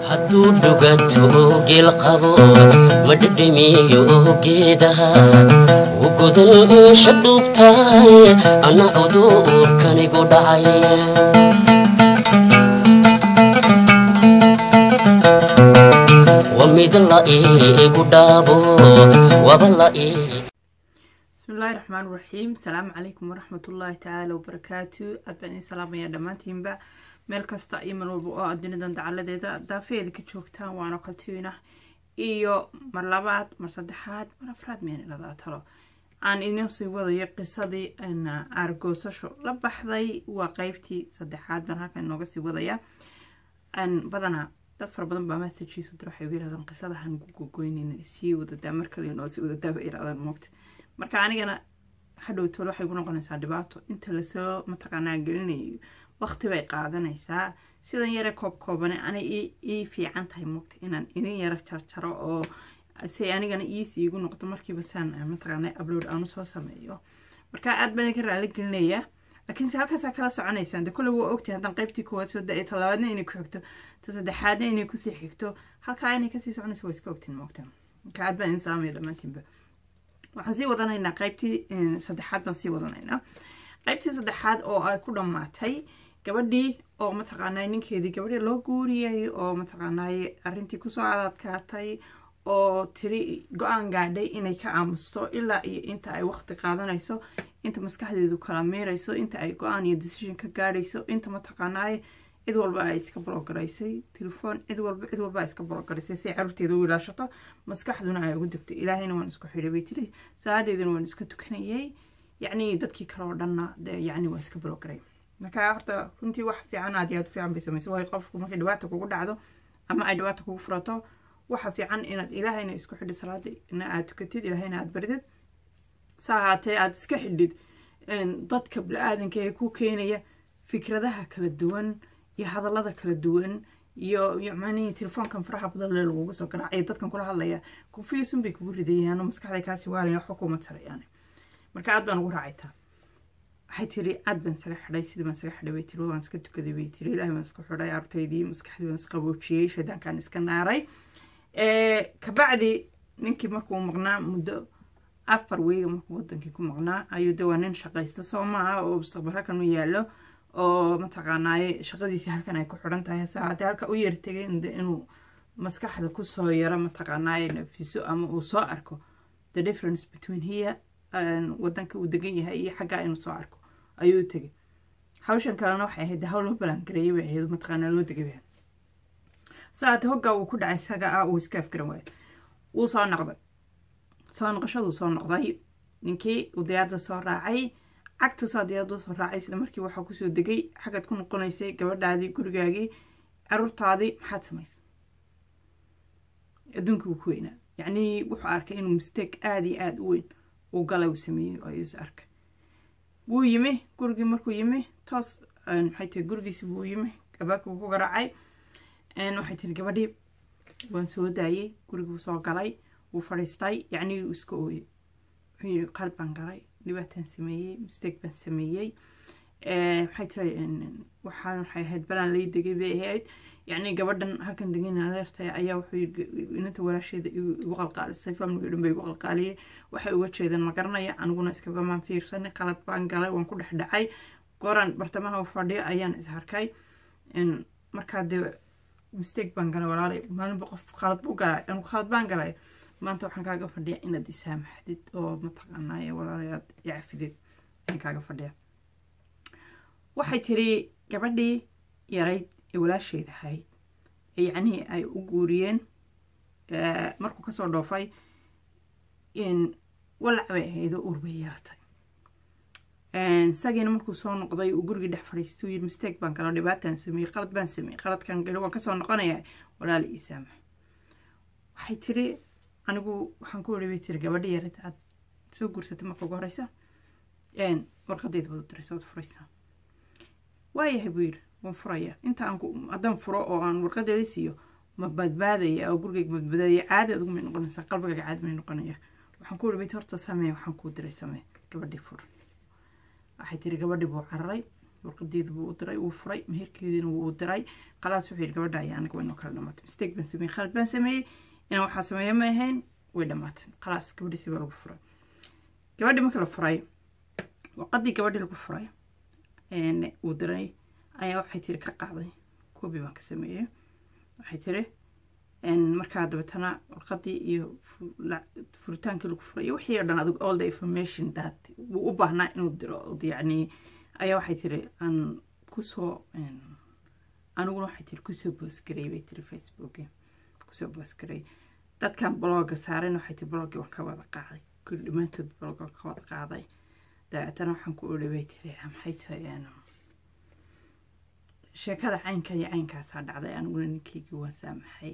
hadduu dhuganto geel qabo ma dhedhemiyo geedaha u godan eesha dhuubtahay anna cudurkanigu dhacay wa mid la iigu dhaabo waba la ii bismillahi raxmaan raxiim asalaamu calaykum waraxmatullaahi tacaala wabarakaatu aad baan idin salaamayaa dhammaantiinba meel kasta iyo meel walba oo aad dunidan dacaladeeda daafeeda ka joogtaan waana kaltiina iyo mar labaad mar saddexaad mar afraad meenilada talo aan idin sii wadayo qisadii aargoosasho la baxday waa qeybtii saddexaad baan halkan inooga sii wadaya badanaa dad fara badan baa messagiisa dir waxay ugu yirahdaan qisadahan gugogoynayna sii wadadaa mar kale inoo sii wadadaa bay yirahdaan moogta marka anigana hadhowtool waxay gu noqonaysaa dhibaato inta lasoo mataqaanaa gelinayo waqti bay qaadanaysaa sidan yare koob koobane anay ii fiican tahay moogta inaan idin yaro jarjaro oo say anigana iisi igu noqdo markiiba saan mataqaana upload aan usoo sameeyo marka aad baan idinka raali gelinayaa laakiinse halkaasaa kala soconaysaan de kolle waa ogtahay haddaan qaybtii koowaad soo da-ay talabaadna inay ku xigto ta saddexaadna inay kusii xigto halkaa inay kasii soconaysa waa iska ogtiin moogta marka aad baan idin salaamaya dhammaantiinba waxaan sii wadanaynaa qaybtii saddexaad baan sii wadanaynaa qaybtii saddexaad oo ay ku dhammaatay gabadhii oo mataqaanaa ninkeedii gabadhii loo guuriyay oo mataqaanaaye arrintii kusoo adadkaatay oo tiri go-aan gaadhay inay ka aamusto ilaa iyo inta ay waqti qaadanayso inta maskaxdeedu kala miirayso inta ay go-aan iyo decision ka gaadhayso inta mataqaanaaye cid walba ay iska bologaraysay telefoon cid walba cid walba ay iska bologaraysay si caruurteeda u ilaashato maskaxduna ay ugu degto ilaahayna waan isku xidhay bay tiri salaadeeduna waan iska tukanayay yacni dadkii kale oo dhanna dee yacni waa iska bologaray marka horta runtii wax fiican aad iyo aad fiican bay samaysay waayo qofku markay dhibaata kugu dhacdo ama ay dhibaata kugu furato waxa fiican inaad ilaahayna isku xidhi salaadina aad tukatid ilaahayna aad baridid sa ahaatee aad iska xidhid dadka bili-aadanka ee ku keenaya fikradaha kala duwan iyo hadallada kala duwan iyo yacmanii telefoonkan faraha badan lee lagugu soo garaacaya dadkan kula hadlaya confusion bay kugu ridayaan oo maskaxday kaasi waalaya waxba kuma tarayaan marka aad baan ugu raacaytaa waxay tiri aad baan isaga xidhay sidii baan isaga xidhay bay tiri waan iska tukaday bay tiri ilaahay baan isku xidhay artaydii maskaxdii baan isqaboojiyey shaydaankaan iska naaray kabacdi ninkii markuu maqnaa muddo afar weyga markuu wadankii ku maqnaa ayuu de waa nin shaqaysta soo maaha oo mustaqbal halkan u yaallo oo mataqaanaaye shaqadiisii halkan ay ku xidhan tahay hase haddii halka u yartegay inuu maskaxda kusoo yaro mataqaanaaye nafiso ama uu soo arko the difference between here wadanka uu degan yahay iyo xaggaa inuu soo arko ayuu tegay hawshan kalena waxay ahayd hawl loo balangareeyay bay ahayd mataqaanaa loo degay saate hoggaa uu ku dhacay isaga ah uu iska afgaran waayo wuu soo noqday soo noqoshaduu soo noqday ninkii uu diyaarda soo raacay cagtusaa diyaaradu soo raacay isla markii waxaa kusoo degay xaggaad ku noqonaysay gabadhaadii gurigaagii caruurtaadii maxaad samaysay adduunkii wuu ku weynaa yacnii wuxuu arkay inuu mistake aada iyo aada u weyn uu galay uu sameeyey ayuu is arkay wuu yimi gurigii markuu yimi toos maxay tahay gurigiisi buu yimi gabaabkii wuu ku garaacay waxay tiri gabadhii waan soo daayey guriguu soo galay wuu fadhiistay yacnii uu iska ooyey wuxuu yidhi qalb baan galay dhibaataan sameeyey mistake baan sameeyey maxay tahay waxaan waxay ahayd balaan lay degay bay ahayd yacnii gabadhan halkan degan adeertay ayaa wuxuu yidhi inanta walaasheeda igu qalqaalisay famliga dhan bay igu qalqaaliyey waxay uga jeedaan ma garanaya aniguna iskagamaan fiirsanay qalad baan galay waan ku dhex dhacay gooraan bartamaha u fadhiyo ayaan is harkay markaa dee mistake baan galay walaalay maalinba qof qalad buu galay anigu qalad baan galay maanta waxaan kaaga fadhiya inaad isaamaxdid oo mataqaanaaye walaalay aad icafidid ayaan kaaga fadhiya waxay tiri gabadhii yarayd ee walaasheed ahayd ee yacnihii ay u guuriyeen markuu kasoo dhoofay walac bay ahayd oo uur bay yeelatay isagiina markuu soo noqday uu gurigii dhex fadhiistay uu yidhi mistake baan galo dhibaataan sameeyey qalad baan sameeyey qaladkan galo waan kasoo noqonayaa walaali ii saamax waxay tiri anigu waxaan ku wari bay tiri gabadhi yarid aad soo guursatay marka ugu horeysa warqadayda baad u diraysa waad furaysaa waayahay buu yidhi waan furaya inta aan haddaan furo oo aan warqadeeda siiyo ma badbaadaya oo gurigayga badbaadaya caadi adugu may noqonaysaa qalbigayga caadi may noqonaya waxaan ku wari bay horta samee waxaan kuu diray samee gabadhii fur waxay tiri gabadhii buu cararay warqadeedu buu u diray wuu furay meherkeediina wuu u diray khalaas wuxuu yidhi gabadha ayaa anaga waynoo kala dhamaatay mistake baan sameeyey khalad baan sameeyey inaan waxaa sameeya ma ahayn way dhamaatay khalaas gabadhiisi baa lagu furay gabadhii marka la furay warqadii gabadhii lagu furay uu diray ayaa waxay tiri ka qaaday koobi baan ka sameeyey waxay tiri markaa dabeetana warqadii iyo furitaankii lagu furay iyo wixii o dhan adig all the information that wuu u baahnaa inuu diro yacni ayaa waxay tiri aan kusoo aniguna waxay tiri kusoo boosgarey bay tiri facebook kusoo boosgarey dadkan blogga saaren waxay tiri bloggii waan ka wada qaaday kulli dhammaantood blogga waan ka wada qaaday dabeetana waxaan ku odhi bay tiri maxay tahay sheekada caynka iyo caynkaasaa dhacday aniguna ninkeygii waan saamaxay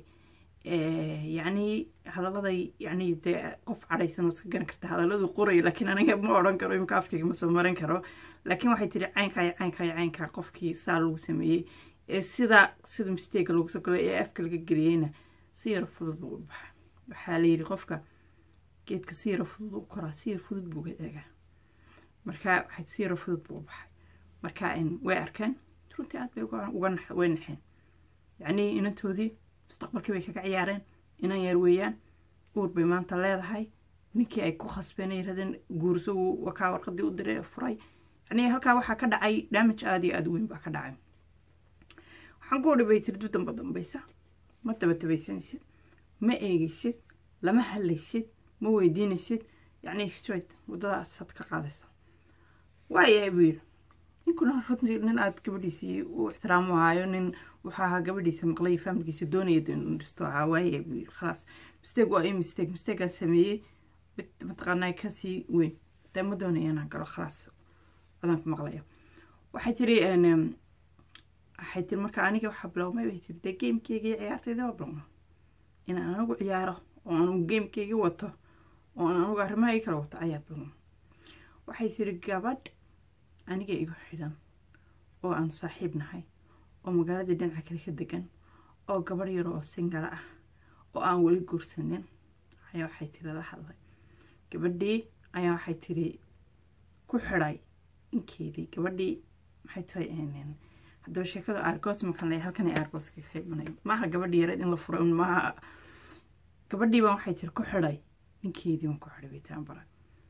yacni hadaladay yacni dee qof cadhaysan oo iska garan karta hadaladu qoraya laakiin aniga ma odhan karo imka afkayga ma soo marin karo laakiin waxay tiri caynkaa iyo caynkaa iyo caynkaa qofkii saa lagu sameeyey ee sida sida mistega lagu soo galay ee afka laga geliyeyna si yaro fudud buu u baxay waxaa la yidhi qofka geedka si yaro fudud u koraa si yar fudud buu eegaa marka waxay si yaro fudud buu u baxay marka way arkeen runtii aad bay uga way naxeen yacnii inantoodii mustaqbalkii bay kaga ciyaareen inan yar weeyaan uur bay maanta leedahay ninkii ay ku khasbeen ay radeen guurso wakaa warqadii u diray furay yacnii halkaa waxaa ka dhacay damage aada iyo aada weyn baa ka dhacay waxaan ku odhi bay tiri dib damba dambaysa ma dabatabaysanaysid ma eegaysid lama hadlaysid ma weydiinaysid yacnii straight waddadaasaad ka qaadaysa waayahay buu yidhi ninkuna runtii nin aada gabadhiisii u ixtiraamo ahaayo nin wuxuu ahaa gabadhiisa maqlay faamilkiisa doonaya inuu dhisto ahaa waaye buu yidhi khalaas mistake waa i mistake mistakeaan sameeyey mid mataqaanaa kasii weyn dee ma doonaya inaan galo khalaas adaan ku maqlaya waxay tiri waxay tiri marka aniga waxaa bilowmay bay tiri dee gamekeyga iyo ciyaartayda waa bilowma inaan anigu ciyaaro oo anugu gamekeyga wato oo aan anugu arrimaha ii kala wato ayaa bilowma waxay tiri gabadh aniga igu xidhan oo aanu saaxiib nahay oo magaaladii dhinaca kale ka degan oo gabarh yar oo singala ah oo aan weli guursanin ayaa waxay tiri la hadlay gabadhii ayaa waxay tiri ku xidhay inkeedii gabadhii maxay tahay haddaba sheekadu aargoos makan lay halkan ay aargooska ka imanay maaha gabadhii yareed in la furo maaha gabadhii baan waxay tiri ku xidhay ninkeedii baan ku xidhay baytaan bara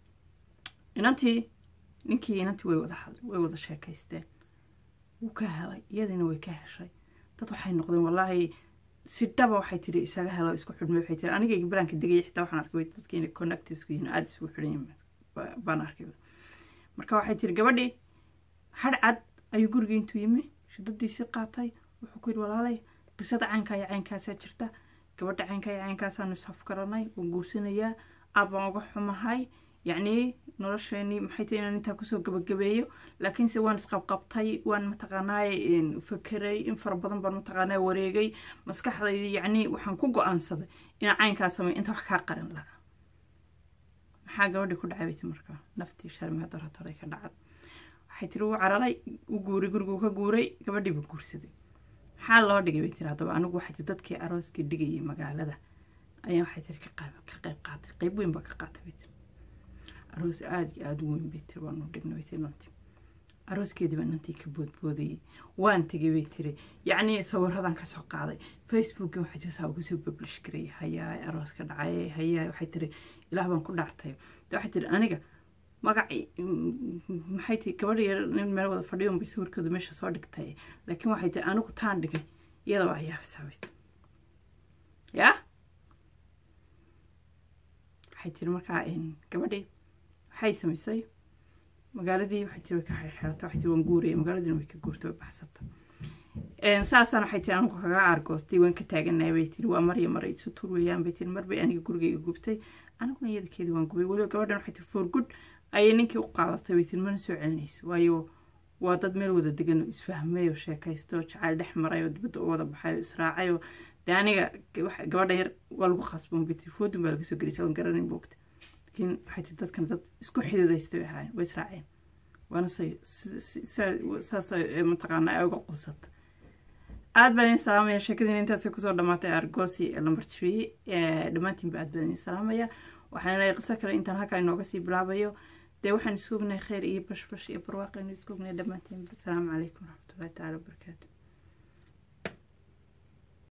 inantii ninkii inantii way wada hadlay way wada sheekaysteen wuu ka helay iyadiina way ka heshay dad waxay noqdeen wallaahi si dhaba waxay tiri isaga helo isku xidhmay waxay tiri anigayga baraanka degaya xitaa waxaan arkay dadka inay connect isku yihiin aada isugu xidhan yihiin baan arkay marka waxay tiri gabadhii hadh cad ayuu gurigii intuu yimi shidadiisii qaatay wuxuu ku yidhi walaalay qisada caynkaa iyo caynkaasaa jirta gabadha caynkaa iyo caynkaasaanu ishafkaranay waan guursanayaa aad baan uga xumahay yacnii nolosheenii maxay tahay inaan intaa kusoo gabagabeeyo laakiinse waan isqabqabtay waan mataqaanaaye fakeray in fara badan baan mataqaanaa wareegay maskaxdaydi yacnii waxaan ku go-aansaday inaan caynkaa sameeyo inta wax kaa qaran lahaa maxaa gabadhii ku dhacay bayti markaa naftii sharmiga doratoray ka dhacday waxay tiri wuu cararay u guuray guriguu ka guuray gabadhii buu guursaday maxaa loo dhigay bay tiri haddaba anigu waxay tiri dadkii arooskii dhigayay magaalada ayaa waxay tiri ka qayb qaatay qayb weyn baa ka qaatay bay tiri aroos aada iyo aada u weyn bay tiri waanu dhignay bay tiri nanti arooskeedii baa nantii ka boodboodayay waan tegay bay tiri yacnii sawiradan kasoo qaaday facebooki waxay tiri saa ugu soo publish garay hayaa arooska dhacay hayaa waxay tiri ilaah baan ku dhaartay de waxay tiri aniga magaci maxay tiri gabadha yar nin meel wada fadhiyon bay sawirkooda meesha soo dhigtay laakiin waxay tiri anigu taan dhigay iyada waa yaabisaa bay tiri yaa waxay tiri markaa gabadhii waxay samaysay magaaladii waxay tiri way ka xirxirata waxay tiri waan guuraya magaaladiina way ka guurtay way baxsata saasaan waxay tiri anigu kaga aargoostay waan ka taaganahay bay tiri waa marya mara isu tur weeyaan bay tiri marbay aniga gurigayga gubtay aniguna iyadakeedii waan gubay weliba gabadhan waxay tiri for good ayay ninkii u qaadatay bay tiri mana soo celinayso waayo waa dad meel wada degan oo isfahmay oo sheekaysto jacayl dhex maray oo dibadda u wada baxay oo israacay oo dee aniga gabadha yar waa lagu khasban bay tiri foodin baa laga soo gelisay waan garanay boogta laakiin waxay tiri dadkan dad isku xididaysta bay ahaayeen way israaceen waana say saas mataqaana ay uga qusata aada baan idin salaamaya sheekadiina intaasay kusoo dhamaatay argosi number three dhammaantiinba aad baan idin salaamaya waxaan leeyahay qiso kale intaan halkaa inooga sii bilaabayo dee waxaan isku ognahay kheyr iyo bashbash iyo barwaaqaynu isku ognahay dhammaantiin asalaamu calaykum waraxmatullahi tacaala wabarakaatu